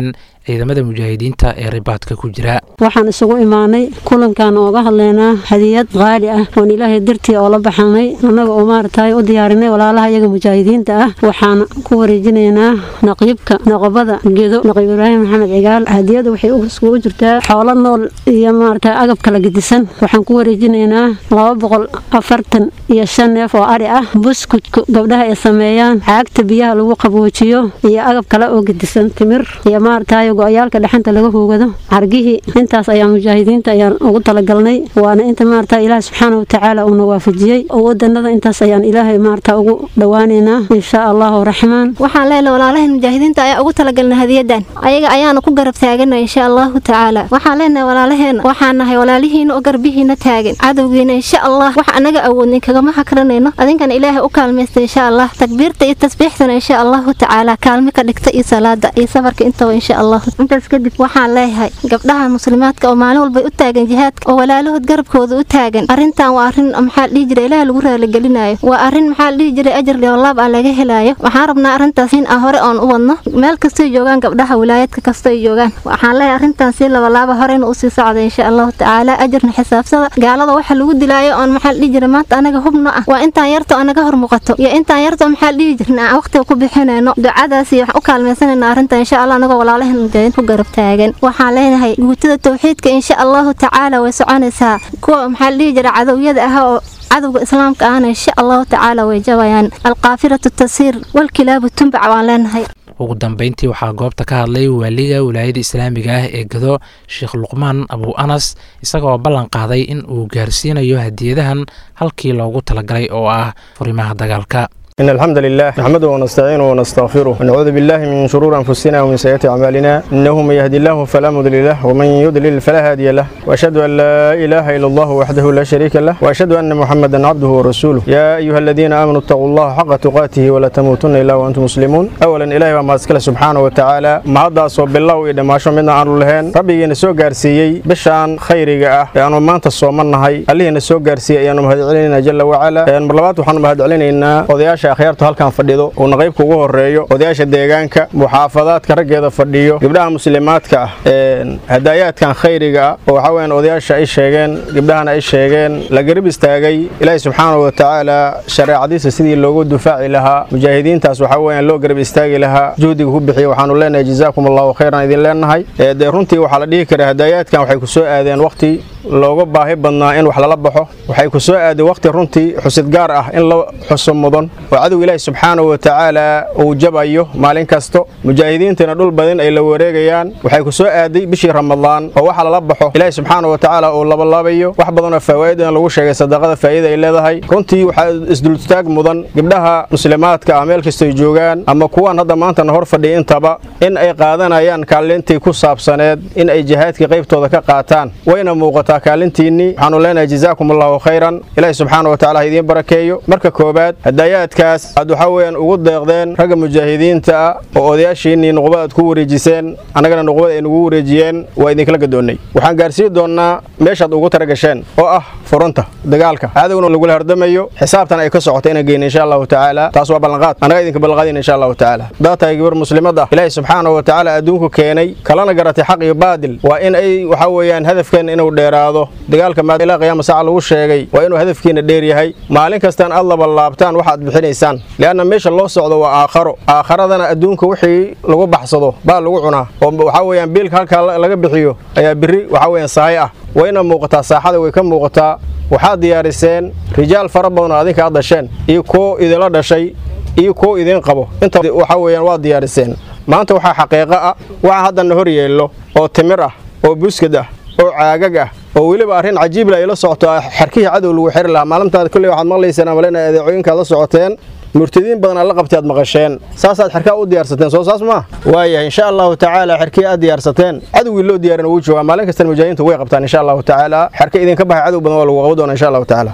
ciidamada mujaahidiinta ee ribaadka ku jira waxaan isugu imaanay kulankan ooga hadlaynaa hadiyad qaali ah oon ilaahay dartii oo la baxanay annaga oo maaragtay u diyaarinay walaalaha iyaga mujaahidiinta ah waxaan ku wareejinaynaa naqiibka noqobada gedo naqiib ibraahim maxamed cigaal hadiyadu waxay isugu jirtaa xoolo nool iyo maaragtay agab kala gedisan waxaan ku wareejinaynaa laba boqol afartan iyo shan neef oo ari ah buskudka gabdhaha ay sameeyaan caagta biyaha lagu qaboojiyo iyo agab kale oo gedisan timir iyo maaragtay go-yaalka dhexanta laga hoogado cargihii intaas ayaa mujaahidiinta ayaan ugu talagalnay waana inta maaragtay ilaah subxaana watacaala uuna waafajiyey wadanada intaas ayaan ilaahay maaragta ugu dhowaaneynaa insha allahu raxmaan waxaan leenahay walaalahan mujaahidiinta ayaa ugu talagalnay hadiyadan ayaga ayaana ku garab taaganay insha allahu tacaala waxaan leenahay walaalaheena waxaan nahay walaalihiina oo garbihiina taagan cadowgiina insha allah wax anaga awoodnay kagama hakranayno adinkan ilaahay u kaalmaysta insha allah takbiirta iyo tasbiixtana insha allahu tacaala kaalmi ka dhigta iyo salaada iyo safarka intaba insha allah intaas kadib waxaan leeyahay gabdhaha muslimaadka oo maalin walba u taagan jihaadka oo walaalahood garabkooda u taagan arrintan waa arrin maxaa dhihi jiray ilaah lagu raaligelinayo waa arrin maxaa dhihi jiray ajar leolaab ah laga helayo waxaan rabnaa arrintaas in aan hore oon u wadno meel kastay joogaan gabdhaha wilaayadka kastay joogaan waxaan leeyahay arrintan si labalaaba horeyna usii socda insha allahu tacaala ajarna xisaabsada gaalada waxa lagu dilaayo oon maxaa dhihi jiray maanta anaga hubno ah waa intaan yarto anaga hor muuqato iyo intaan yarto maxaa dhihi jirna aan waqtiga ku bixinayno ducadaas iyo waxaan u kaalmaysanayna arrinta insha allah anagoo walaalahan mujaahidiin ku garab taagan waxaan leenahay guutada tawxiidka insha allahu tacaala way soconaysaa kuwa maxaa dhihi jiray cadowyada ah oo cadowga islaamka ahna insha allahu tacaala way jabayaan alkaafiratu tasiir walkilaabu tumbac waan leenahay ugu dambeyntii waxaa goobta ka hadlay waaliga wilaayada islaamiga ah ee gado sheekh luqmaan abu anas isagoo ballan qaaday in uu gaarsiinayo hadiyadahan halkii loogu talagalay oo ah furimaha dagaalka إن الحمد لله نحمده ونستعينه ونستغفره ونعوذ بالله من شرور أنفسنا ومن سيئات أعمالنا إنه من يهدي الله فلا مضل له ومن يضلل فلا هادي له وأشهد أن لا إله إلا الله وحده لا شريك له وأشهد أن محمدا عبده ورسوله يا أيها الذين آمنوا اتقوا الله حق تقاته ولا تموتن إلا وأنتم مسلمون أولا إلهي وما أسكله سبحانه وتعالى ما هذا صوب الله وإذا ما شو منا عن لهن ربي نسوق قارسيي بشان خيري جاء يعني ما أنت صومنا هاي اللي نسوق قارسيي يعني مهد علينا جل وعلا يعني مرلبات وحنا مهد علينا إن وضياش akhyaartu halkan fadhido uuna qaybka ugu horeeyo odayaasha deegaanka muxaafadaadka raggeeda fadhiyo gabdhaha muslimaadka ah hadaayaadkan khayriga ah oo waxaa weyaan odayaasha ay sheegeen gabdhahana ay sheegeen la garab istaagay ilaahi subxaanahu watacaala shareecadiisa sidii loogu dufaaci lahaa mujaahidiintaas waxaa weyaan loo garab istaagi lahaa juhdiga ku bixiya waxaanu leenahay jazaakum allahu khayran idin leenahay dee runtii waxaa la dhihi karaa hadaayaadkan waxay ku soo aadeen waqti looga baahi badnaa in wax lala baxo waxay ku soo aaday waqti runtii xusid gaar ah in la xuso mudan oo cadow ilaahi subxaanahu watacaala uu jabayo maalin kasto mujaahidiintana dhul badan ay la wareegayaan waxay ku soo aaday bishii ramadaan oo waxa lala baxo ilaahi subxaanahu watacaala uu labalaabayo wax badanoo fawaa'idan lagu sheegay sadaqada faa'iida ay leedahay runtii waxaa isdultaag mudan gabdhaha muslimaadka ah meel kastoy joogaan ama kuwan hadda maantana hor fadhiya intaba in ay qaadanayaan kaalintii ku saabsaneed in ay jihaadkii qaybtooda ka qaataan wayna muuqataa kaalintiinnii waxaanu leenahay jazaakum allahu khayran ilaahi subxaana watacaala ha idiin barakeeyo marka koobaad hadaayaadkaas aad waxaa weeyaan ugu deeqdeen ragga mujaahidiinta ah oo odayaashiinnii nuqbada aad ku wareejiseen annagana nuqbada ay nugu wareejiyeen waa idinkala gadoonnay waxaan gaarsiin doonnaa meeshaad ugu taragasheen oo ah furunta dagaalka cadowna lagula hardamayo xisaabtan ay ka socota inaan geyna insha allahu tacaala taas waa ballanqaad annaga idinka ballanqaadina insha allahu tacaala haddaad tahay gabar muslimad ah ilaahi subxaanahu watacaala adduunku keenay kalana garatay xaq iyo baadil waa in ay waxaa weeyaan hadafkeen inuu dheeraado dagaalka maad ilaa qiyaama saaca lagu sheegay waa inuu hadafkiina dheer yahay maalin kastaan aad labalaabtaan waxaad bixinaysaan lianna meesha loo socdo waa aakharo aakharadana adduunka wixii lagu baxsado baa lagu cunaa oo waxaa weeyaan biilka halkaa laga bixiyo ayaa biri waxaa weeyaan sahay ah wayna muuqataa saaxada way ka muuqataa waxaad diyaariseen rijaal fara badan oo adinka aad dhasheen iyo kuwo idinla dhashay iyo kuwo idiin qabo inta waxaa weeyaan waad diyaariseen maanta waxaa xaqiiqo ah waxa haddana hor yeello oo timir ah oo buskad ah oo caagag ah oo weliba arrin cajiibla ay la socoto xarkihii cadow lagu xiri lahaa maalintaad kolley waxaad maqlayseen amalena adeecooyinkaad la socoteen murtadiin badan aad la qabtay aad maqasheen saasaad xerkaa u diyaarsateen soo saas maa waayahay insha allahu tacaala xerkii aad diyaarsateen cadowgii loo diyaarin wuu joogaa maalin kastana mujaahidiintu way qabtaan insha allahu tacaala xerka idinka baxay cadow badan waa lagu qaban doona insha allahu tacaala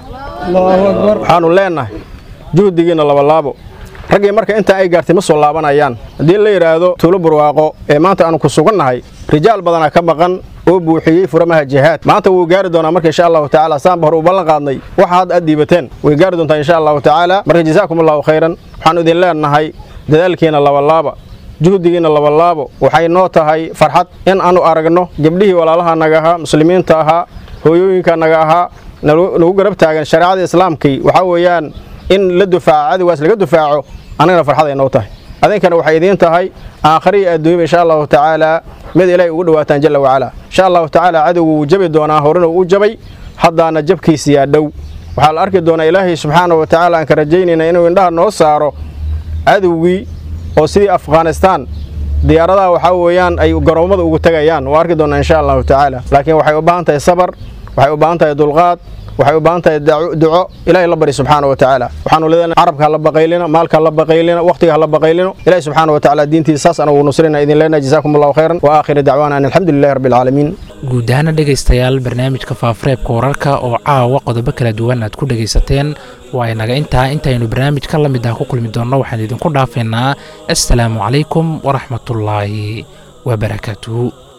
waxaanu leenahay juhdigiina labalaabo raggii marka intaa ay gaartay ma soo laabanayaan haddii la yidhaahdo tuulo burwaaqo ee maanta aanu ku sugannahay rijaal badanaa ka maqan oo buuxiyey furamaha jihaad maanta wuu gaari doonaa marka insha allahu tacaala saanba hore u ballan qaadnay waxa hadda aad diibateen way gaari doontaa insha allahu tacaala marka jazaakum allahu khayran waxaanu idin leenahay dadaalkiina labalaaba juhdigiina labalaabo waxay noo tahay farxad in aanu aragno gabdhihii walaalaha naga ahaa muslimiinta ahaa hooyooyinka naga ahaa nagu garab taagan shareecada islaamkii waxaa weeyaan in la dufaaco cadowgaas laga dufaaco annagana farxad ay noo tahay adinkana waxay idiin tahay aakhariya adduunyaba insha allahu tacaala mid ilaahay ugu dhawaataan jalla wacala insha allahu tacaala cadowgu wuu jabi doonaa horena uu u jabay haddaana jabkiisiyaa dhow waxaa la arki doonaa ilaahay subxaana wa tacaala aan ka rajaynayna inuu indhaha noo saaro cadowgii oo sidii afghanistaan diyaaradaha waxaa weeyaan ay garoommada ugu tegayaan waa arki doonaa insha allahu tacaala laakiin waxay u baahan tahay sabar waxay u baahan tahay dulqaad waxay u baahan tahay duco ilaahay la bari subxaana wa tacaala waxaanu leedahay carabka hala baqaylina maalka hala baqaylina waqtiga hala baqaylino ilaahay subxaana wa tacaala diintiisa saas anagu nusrina idin leenahay jazaakum allahu khayran wa aakhiri dacwaana an alxamdu lillahi rabbi alcaalamiin guud ahaana dhegaystayaal barnaamijka faafareebka wararka oo caawa qodobo kala duwan aad ku dhegaysateen waa inaga intaa intaynu barnaamijka la mid ah ku kulmi doonno waxaan idinku dhaafaynaa assalaamu calaykum waraxmatullaahi wabarakaatuhu